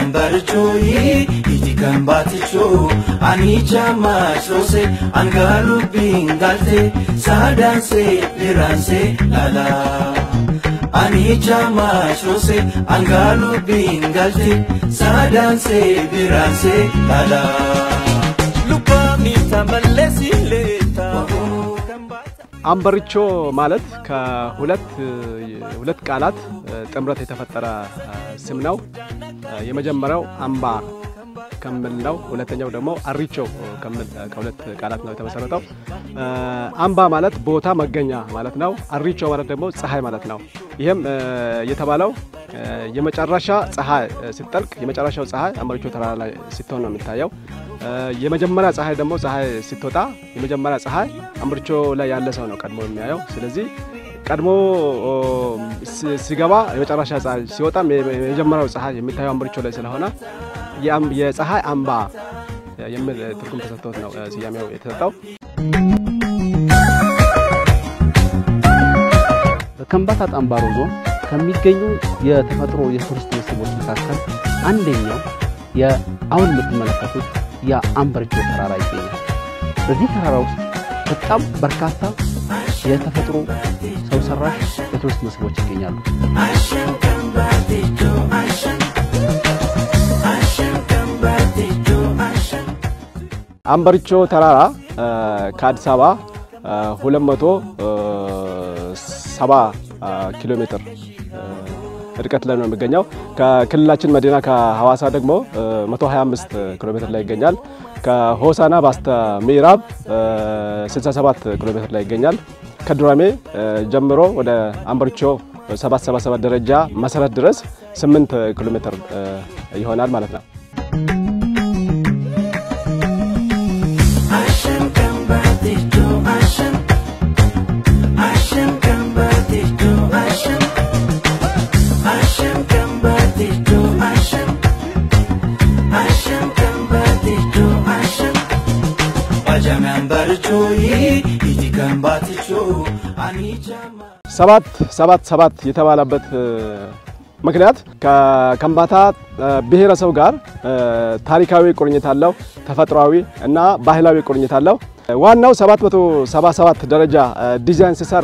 Ajamambarichoi iti kambaticho anicha masose angalu bingalte sadanse liranse lala anicha masose angalu bingalte sadanse liranse lala lukani tamalesi leta አምበሪቾ ማለት ከሁለት ሁለት ቃላት ጥምረት የተፈጠረ ስም ነው። የመጀመሪያው አምባ ከሚል ነው። ሁለተኛው ደግሞ አሪቾ ከሚል ከሁለት ቃላት ነው የተመሰረተው። አምባ ማለት ቦታ መገኛ ማለት ነው። አሪቾ ማለት ደግሞ ፀሐይ ማለት ነው። ይህም የተባለው የመጨረሻ ፀሐይ ስትጠልቅ የመጨረሻው ፀሐይ አምበሪቾ ተራራ ላይ ስትሆን ነው የሚታየው። የመጀመሪያ ፀሐይ ደግሞ ፀሐይ ስትወጣ የመጀመሪያ ፀሐይ አምበሪቾ ላይ ያለ ሰው ነው ቀድሞ የሚያየው። ስለዚህ ቀድሞ ሲገባ የመጨረሻ ፀሐይ ሲወጣም የመጀመሪያው ፀሐይ የሚታየው አምበሪቾ ላይ ስለሆነ የፀሐይ አምባ የሚል ትርጉም ተሰጥቶት ነው ስያሜው የተሰጠው። በከምባታ ጠምባሮ ዞን ከሚገኙ የተፈጥሮ የቱሪስት መስህቦች መካከል አንደኛው የአሁን የምትመለከቱት የአምበሪቾ ተራራ ይገኛል። በዚህ ተራራ ውስጥ በጣም በርካታ የተፈጥሮ ሰው ሰራሽ የቱሪስት መስህቦች ይገኛሉ። አምበሪቾ ተራራ ከአዲስ አበባ 270 ኪሎ ሜትር ርቀት ላይ ነው የሚገኘው። ከክልላችን መዲና ከሐዋሳ ደግሞ 125 ኪሎ ሜትር ላይ ይገኛል። ከሆሳና በስተ ምዕራብ 67 ኪሎ ሜትር ላይ ይገኛል። ከዱራሜ ጀምሮ ወደ አምበሪቾ 777 ደረጃ መሰረት ድረስ 8 ኪሎ ሜትር ይሆናል ማለት ነው። ሰባት ሰባት ሰባት የተባለበት ምክንያት ከከምባታ ብሔረሰብ ጋር ታሪካዊ ቁርኝት አለው፣ ተፈጥሯዊ እና ባህላዊ ቁርኝት አለው። ዋናው 777 ደረጃ ዲዛይን ሲሰራ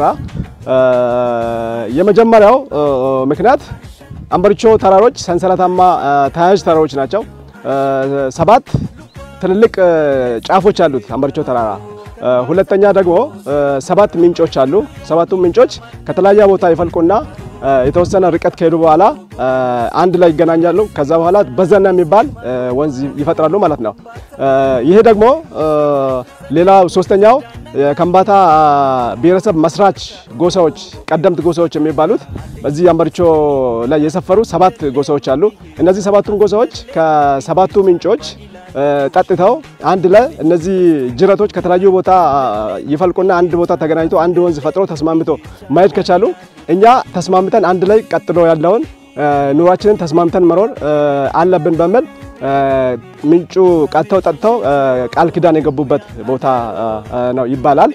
የመጀመሪያው ምክንያት አምበሪቾ ተራሮች ሰንሰለታማ ተያያዥ ተራሮች ናቸው። ሰባት ትልልቅ ጫፎች አሉት አምበሪቾ ተራራ። ሁለተኛ ደግሞ ሰባት ምንጮች አሉ። ሰባቱ ምንጮች ከተለያየ ቦታ ይፈልቁና የተወሰነ ርቀት ከሄዱ በኋላ አንድ ላይ ይገናኛሉ። ከዛ በኋላ በዘና የሚባል ወንዝ ይፈጥራሉ ማለት ነው። ይሄ ደግሞ ሌላው ሶስተኛው የከምባታ ብሔረሰብ መስራች ጎሳዎች ቀደምት ጎሳዎች የሚባሉት በዚህ አምበሪቾ ላይ የሰፈሩ ሰባት ጎሳዎች አሉ። እነዚህ ሰባቱን ጎሳዎች ከሰባቱ ምንጮች ጠጥተው አንድ ላይ እነዚህ ጅረቶች ከተለያዩ ቦታ ይፈልቁና አንድ ቦታ ተገናኝቶ አንድ ወንዝ ፈጥሮ ተስማምቶ ማየት ከቻሉ እኛ ተስማምተን አንድ ላይ ቀጥሎ ያለውን ኑሯችንን ተስማምተን መኖር አለብን በሚል ምንጩ ቀጥተው ጠጥተው ቃል ኪዳን የገቡበት ቦታ ነው ይባላል።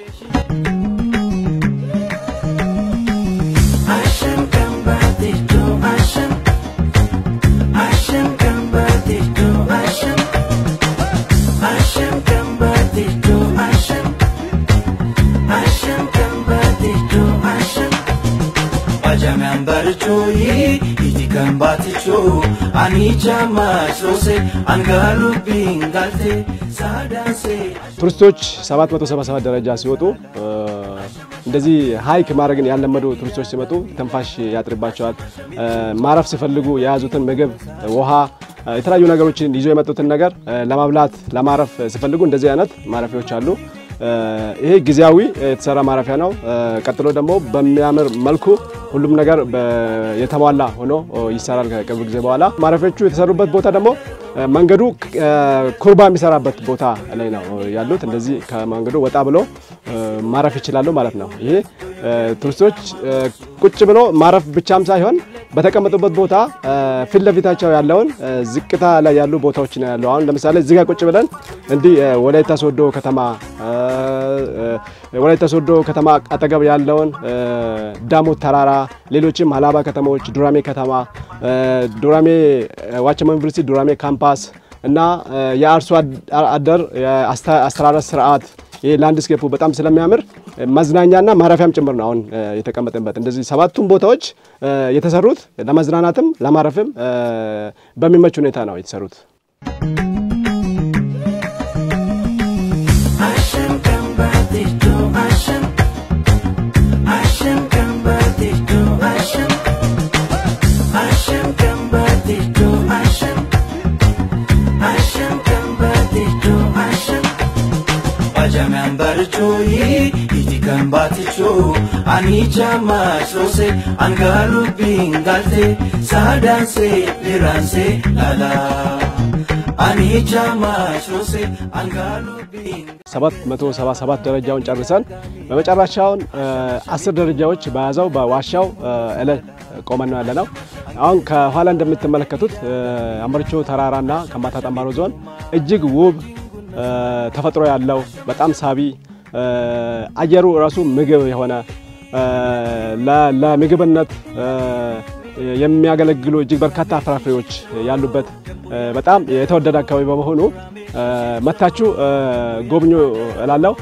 Ajamambarichoi iti kambaticho anicha masose angalu bingalte sadanse ቱሪስቶች 777 ደረጃ ሲወጡ እንደዚህ ሀይክ ማድረግን ያለመዱ ቱሪስቶች ሲመጡ ትንፋሽ ያጥርባቸዋል። ማረፍ ሲፈልጉ የያዙትን ምግብ፣ ውሃ፣ የተለያዩ ነገሮችን ይዞ የመጡትን ነገር ለማብላት ለማረፍ ሲፈልጉ እንደዚህ አይነት ማረፊያዎች አሉ። ይሄ ጊዜያዊ የተሰራ ማረፊያ ነው። ቀጥሎ ደግሞ በሚያምር መልኩ ሁሉም ነገር የተሟላ ሆኖ ይሰራል ከቅርብ ጊዜ በኋላ። ማረፊያዎቹ የተሰሩበት ቦታ ደግሞ መንገዱ ኩርባ የሚሰራበት ቦታ ላይ ነው ያሉት። እንደዚህ ከመንገዱ ወጣ ብሎ ማረፍ ይችላሉ ማለት ነው። ይሄ ቱሪስቶች ቁጭ ብሎ ማረፍ ብቻም ሳይሆን በተቀመጡበት ቦታ ፊት ለፊታቸው ያለውን ዝቅታ ላይ ያሉ ቦታዎች ነው ያለው። አሁን ለምሳሌ እዚህ ጋር ቁጭ ብለን እንዲህ ወላይታ ሶዶ ከተማ ወላይታ ሶዶ ከተማ አጠገብ ያለውን ዳሞት ተራራ፣ ሌሎችም ሀላባ ከተሞች፣ ዱራሜ ከተማ፣ ዱራሜ ዋቸሞ ዩኒቨርሲቲ ዱራሜ ካምፓስ እና የአርሶ አደር አስተራረስ ስርዓት ይህ ላንድስኬፑ በጣም ስለሚያምር መዝናኛና ማረፊያም ጭምር ነው አሁን የተቀመጠበት። እንደዚህ ሰባቱም ቦታዎች የተሰሩት ለመዝናናትም ለማረፍም በሚመች ሁኔታ ነው የተሰሩት። Ajameen barjooyi iti kan baatichoo ani jaamaa soose angaalu biingalte saadaansee liraansee lala ani jaamaa soose angaalu biingalte. 777 ደረጃውን ጨርሰን በመጨረሻውን አስር ደረጃዎች በያዘው በዋሻው እለ ቆመን ነው ያለነው። አሁን ከኋላ እንደምትመለከቱት አምበርቾ ተራራና ከምባታ ጠምባሮ ዞን እጅግ ውብ ተፈጥሮ ያለው በጣም ሳቢ አየሩ ራሱ ምግብ የሆነ ለምግብነት የሚያገለግሉ እጅግ በርካታ ፍራፍሬዎች ያሉበት በጣም የተወደደ አካባቢ በመሆኑ መታችሁ ጎብኙ እላለሁ።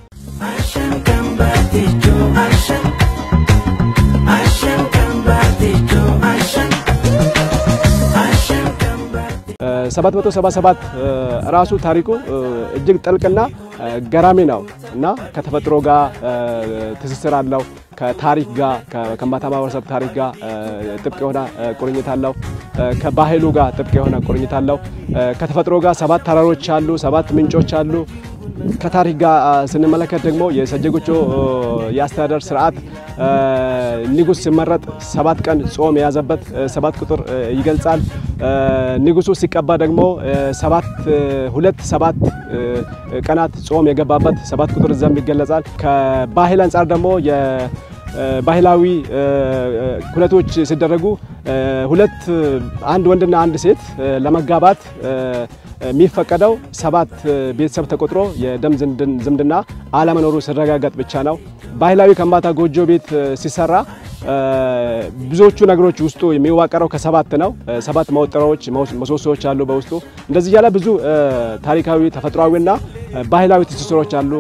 ሰባት መቶ ሰባ ሰባት ራሱ ታሪኩ እጅግ ጥልቅና ገራሚ ነው እና ከተፈጥሮ ጋር ትስስር አለው። ከታሪክ ጋር ከከምባታ ማህበረሰብ ታሪክ ጋር ጥብቅ የሆነ ቁርኝት አለው። ከባህሉ ጋር ጥብቅ የሆነ ቁርኝት አለው። ከተፈጥሮ ጋር ሰባት ተራሮች አሉ፣ ሰባት ምንጮች አሉ። ከታሪክ ጋር ስንመለከት ደግሞ የሰጀጎቾ የአስተዳደር ስርዓት ንጉስ ሲመረጥ ሰባት ቀን ጾም የያዘበት ሰባት ቁጥር ይገልጻል። ንጉሱ ሲቀባ ደግሞ ሰባት ሁለት ሰባት ቀናት ጾም የገባበት ሰባት ቁጥር ዘንብ ይገለጻል። ከባህል አንጻር ደግሞ ባህላዊ ኩነቶች ሲደረጉ ሁለት አንድ ወንድና አንድ ሴት ለመጋባት የሚፈቀደው ሰባት ቤተሰብ ተቆጥሮ የደም ዝምድና አለመኖሩ ሲረጋገጥ ብቻ ነው። ባህላዊ ከምባታ ጎጆ ቤት ሲሰራ ብዙዎቹ ነገሮች ውስጡ የሚዋቀረው ከሰባት ነው። ሰባት መወጠሪያዎች፣ ምሰሶዎች አሉ በውስጡ። እንደዚህ እያለ ብዙ ታሪካዊ ተፈጥሯዊና ባህላዊ ትስስሮች አሉ።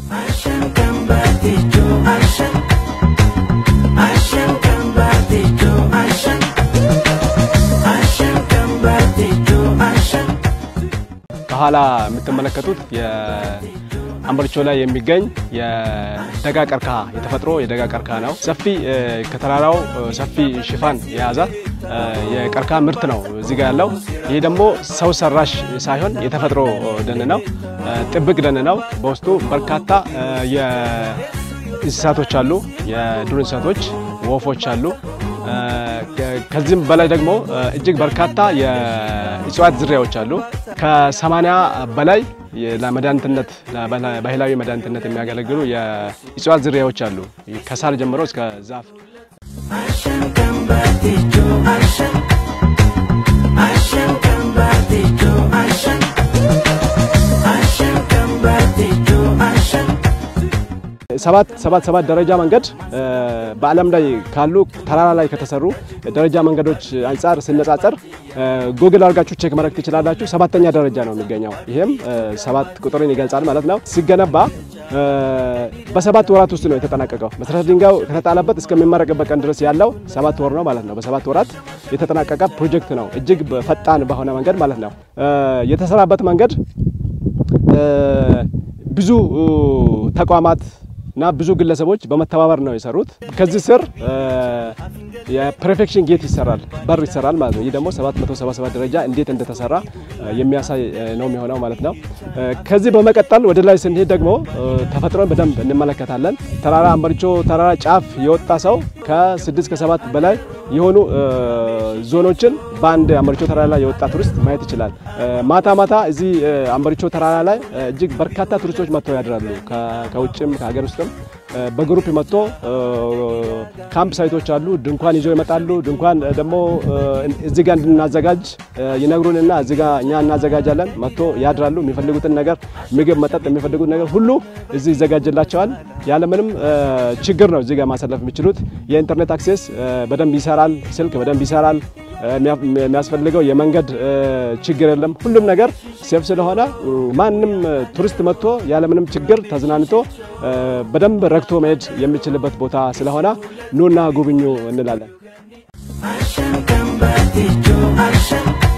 ከኋላ የምትመለከቱት የአምበርቾ ላይ የሚገኝ የደጋ ቀርከሃ የተፈጥሮ የደጋ ቀርከሃ ነው። ሰፊ ከተራራው ሰፊ ሽፋን የያዘ የቀርከሃ ምርት ነው እዚህ ጋር ያለው። ይህ ደግሞ ሰው ሰራሽ ሳይሆን የተፈጥሮ ደን ነው፣ ጥብቅ ደን ነው። በውስጡ በርካታ እንስሳቶች አሉ፣ የዱር እንስሳቶች ወፎች አሉ። ከዚህም በላይ ደግሞ እጅግ በርካታ የእጽዋት ዝርያዎች አሉ። ከሰማንያ በላይ ለመድኃኒትነት ባህላዊ መድኃኒትነት የሚያገለግሉ የእጽዋት ዝርያዎች አሉ። ከሳር ጀምሮ እስከ ዛፍ ሰባት ሰባት ሰባት ደረጃ መንገድ በዓለም ላይ ካሉ ተራራ ላይ ከተሰሩ ደረጃ መንገዶች አንጻር ሲነጻጸር ጉግል አድርጋችሁ ቼክ ማድረግ ትችላላችሁ። ሰባተኛ ደረጃ ነው የሚገኘው። ይሄም ሰባት ቁጥርን ይገልጻል ማለት ነው። ሲገነባ በሰባት ወራት ውስጥ ነው የተጠናቀቀው። መሰረተ ድንጋዩ ከተጣለበት እስከሚመረቅበት ቀን ድረስ ያለው ሰባት ወር ነው ማለት ነው። በሰባት ወራት የተጠናቀቀ ፕሮጀክት ነው። እጅግ ፈጣን በሆነ መንገድ ማለት ነው የተሰራበት መንገድ ብዙ ተቋማት እና ብዙ ግለሰቦች በመተባበር ነው የሰሩት። ከዚህ ስር የፕሬፌክሽን ጌት ይሰራል፣ በር ይሰራል ማለት ነው። ይህ ደግሞ 777 ደረጃ እንዴት እንደተሰራ የሚያሳይ ነው የሚሆነው ማለት ነው። ከዚህ በመቀጠል ወደ ላይ ስንሄድ ደግሞ ተፈጥሮን በደንብ እንመለከታለን። ተራራ አምበርቾ ተራራ ጫፍ የወጣ ሰው ከስድስት ከሰባት በላይ የሆኑ ዞኖችን በአንድ አምበርቾ ተራራ ላይ የወጣ ቱሪስት ማየት ይችላል። ማታ ማታ እዚህ አምበርቾ ተራራ ላይ እጅግ በርካታ ቱሪስቶች መጥተው ያድራሉ። ከውጭም ከሀገር ውስጥም በግሩፕ መጥቶ ካምፕ ሳይቶች አሉ፣ ድንኳን ይዘው ይመጣሉ። ድንኳን ደግሞ እዚህ ጋር እንድናዘጋጅ ይነግሩንና እዚህ ጋር እኛ እናዘጋጃለን። መጥቶ ያድራሉ። የሚፈልጉትን ነገር ምግብ፣ መጠጥ የሚፈልጉት ነገር ሁሉ እዚህ ይዘጋጅላቸዋል። ያለምንም ችግር ነው እዚህ ጋር ማሳለፍ የሚችሉት። የኢንተርኔት አክሴስ በደንብ ይሰራል። ስልክ በደንብ ይሰራል። የሚያስፈልገው የመንገድ ችግር የለም። ሁሉም ነገር ሴፍ ስለሆነ ማንም ቱሪስት መጥቶ ያለምንም ችግር ተዝናንቶ በደንብ ረክቶ መሄድ የሚችልበት ቦታ ስለሆነ ኑና ጉብኙ እንላለን። Ashan kan baaticho ashan